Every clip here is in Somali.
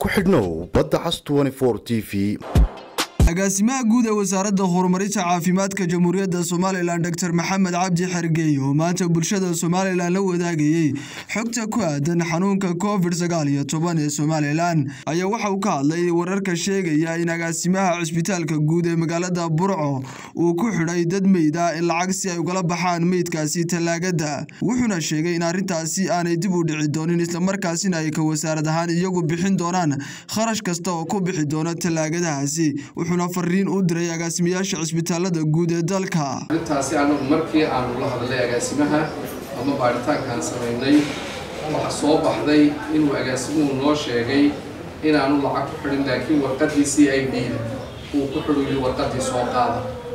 ku xidhnow badda cas t v agaasimaha guud ee wasaaradda horumarinta caafimaadka jamhuuriyadda somalilan dor maxamed cabdi xergeey oo maanta bulshada somalilan la wadaagayey xogta ku aadan xanuunka covid sagaal iyo toban ee somalilan ayaa waxa uu ka hadlay wararka sheegaya in agaasimaha cisbitaalka guud ee magaalada burco uu ku xidhay dad meyd ah in lacag si ay ugala baxaan meydkaasi tallaagada wuxuuna sheegay in arrintaasi aanay dib u dhici doonin islamarkaasina ay ka wasaarad ahaan iyagu bixin doonaan kharash kasta oo ku bixi doona tallaagadahaasi wuxuuna fariin u diray agaasimayaasha cisbitaalada guud ee dalka arrintaasi anagu markii aanu la hadlay agaasimaha ama baaritaankaan samaynay waxaa soo baxday inuu agaasimuhu noo sheegay inaanu lacag ku xidhin laakiin warqaddii c i d da uu ku xidhuyo warqaddii soo qaada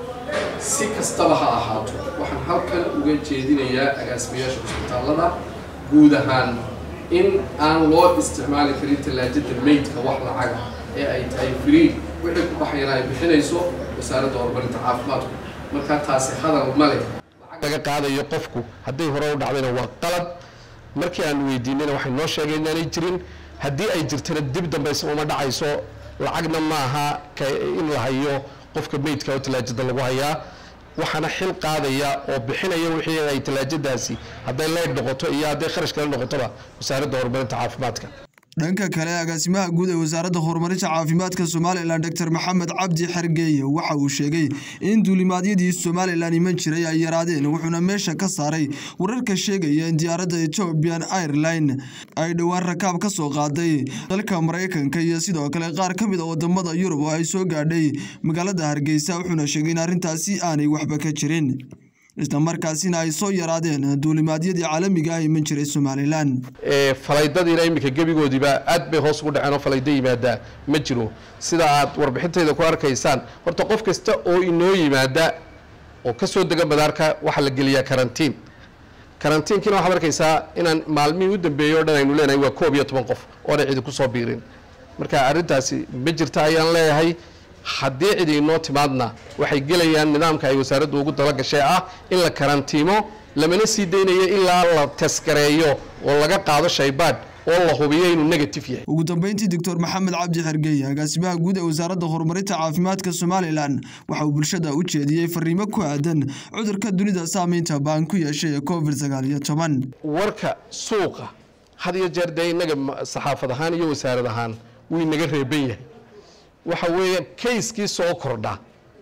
si kastaba ha ahaato waxaan halkan uga jeedinayaa agaasimayaasha cisbitaalada guud ahaan in aan loo isticmaali karin tallaajada meydka wax lacaga ee ay tahay free wixii ku baxayana ay bixinayso wasaaradda horumarinta caafimaadku markaa taasi hadal ma leh laga qaadayo qofku hadday hore u dhacdayna waa qalad markii aan weydiinayna waxay noo sheegeen inaanay jirin haddii ay jirtana dib dambaysa uma dhacayso lacagna maaha in la hayo qofka meydka oo tallaajada lagu hayaa waxaana xil qaadaya oo bixinaya wixii ay tallaajadaasi hadday leyd noqoto iyo hadday kharash kale noqotoba wasaaradda horumarinta caafimaadka dhanka kale agaasimaha guud ee wasaaradda horumarinta caafimaadka somalilan dor maxamed cabdi xergeeye waxa uu sheegay in duulimaadyadii somalilan iman jiray ay yaraadeen wuxuuna meesha ka saaray wararka sheegaya in diyaaradda ethiopian airline ay dhowaan rakaab ka soo qaaday dalka maraykanka iyo sidoo kale qaar ka mid a wadamada yurub oo ay soo gaadhay magaalada hargeysa wuxuuna sheegay in arrintaasi aanay waxba ka jirin islamarkaasina ay soo yaraadeen duulimaadyadii caalamiga ah iman jiray somalilan falaydadiina iminka gebigoodiiba aad bay hoos ugu dhaceen oo falaydo yimaadaa ma jiro sida aad warbixintayda ku arkaysaan horta qof kasta oo inoo yimaada oo ka soo dega madaarka waxaa la geliyaa karantiin karantiinkiina waxaad arkaysaa inaan maalmihii u dambeeyey o dhan aynu leenahay waa koob iyo toban qof oona cidi kusoo biirin marka arrintaasi ma jirta ayaan leeyahay haddii cid inoo timaadna waxay gelayaan nidaamka ay wasaaraddu ugu dalagashay ah in la karantiimo lamana sii daynayo ilaa la taskareeyo oo laga qaado shaybaadh oo la hubiyo inuu negative yahay ugu dambeyntii doctor maxamed cabdi xergeeye agaasimaha guud ee wasaaradda horumarinta caafimaadka somalilan waxa uu bulshada u jeediyey fariimo ku aadan cudurka dunida saameynta baan ku yeeshay ee covid sagaal iyo toban warka suuqa had iyo jeer dee innaga saxaafad ahaan iyo wasaarad ahaan wuu inaga reeban yahay waxa weeye kayskii soo kordha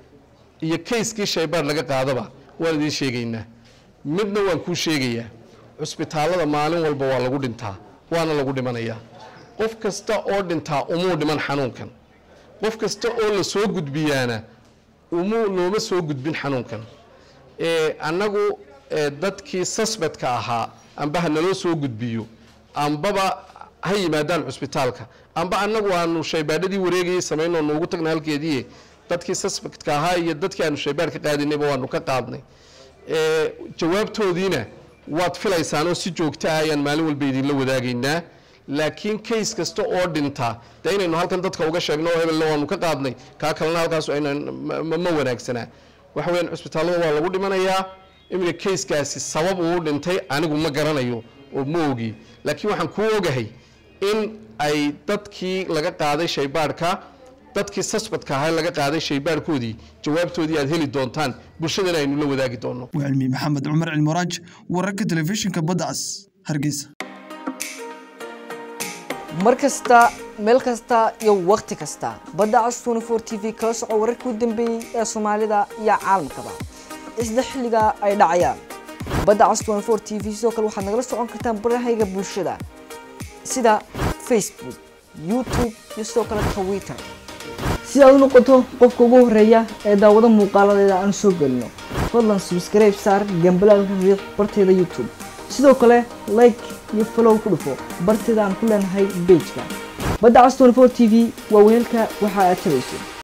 iyo kayskii shaybaadh laga qaadaba waan idiin sheegaynaa midna waan kuu sheegayaa cusbitaallada maalin walba waa lagu dhintaa waana lagu dhimanayaa qof kasta oo dhintaa umuu dhiman xanuunkan qof kasta oo la soo gudbiyaana umuu looma soo gudbin xanuunkan annagu dadkii suspectka ahaa amba ha naloo soo gudbiyo ambaba ha yimaadaan cusbitaalka amba annagu aanu shaybaadhadii wareegayay samaynoo noogu tagna halkeedii dadkii suspectka ahaa iyo dadkii aanu shaybaadh ka qaadinayba waanu ka qaadnay jawaabtoodiina waad filaysaanoo si joogta ah ayaan maalin walba idinla wadaagaynaa laakiin kays kasta oo dhinta dee inaynu halkan dadka uga sheegno oo hebelna waanu ka qaadnay kaa kalena halkaas ma wanaagsanaa waxa weyaan cusbitaallada waa lagu dhimanayaa iminka kayskaasi sabab uu dhintay anigu ma garanayo oo ma ogi laakiin waxaan kuu ogahay in ay dadkii laga qaaday shaybaadhka dadkii suspectka ahaa laga qaaday shaybaadhkoodii jawaabtoodii aad heli doontaan bulshadana aynu la wadaagi doonno waa cilmi maxamed cumar cilmuraaj wararka telefishinka baddas hargeysa mar kasta meel kasta iyo wakhti kasta badda cas t v kala soco wararkii u dambeeyey ee soomaalida iyo caalamkaba isla xilliga ay dhacayaan badda cas t v sidoo kale waxaad nagala socon kartaan barahayga bulshada sida facebook youtube iyo sidoo kale twitter si aad u noqoto qofka ugu horeeya ee daawado muuqaaladeeda aan soo gelino fadlan subscribe saar gambalaalka riiq barteeda youtube sidoo kale like iyo follow ku dhufo barteeda aan ku leenahay bejka badda cas t v waa weelka waxa aad tabayso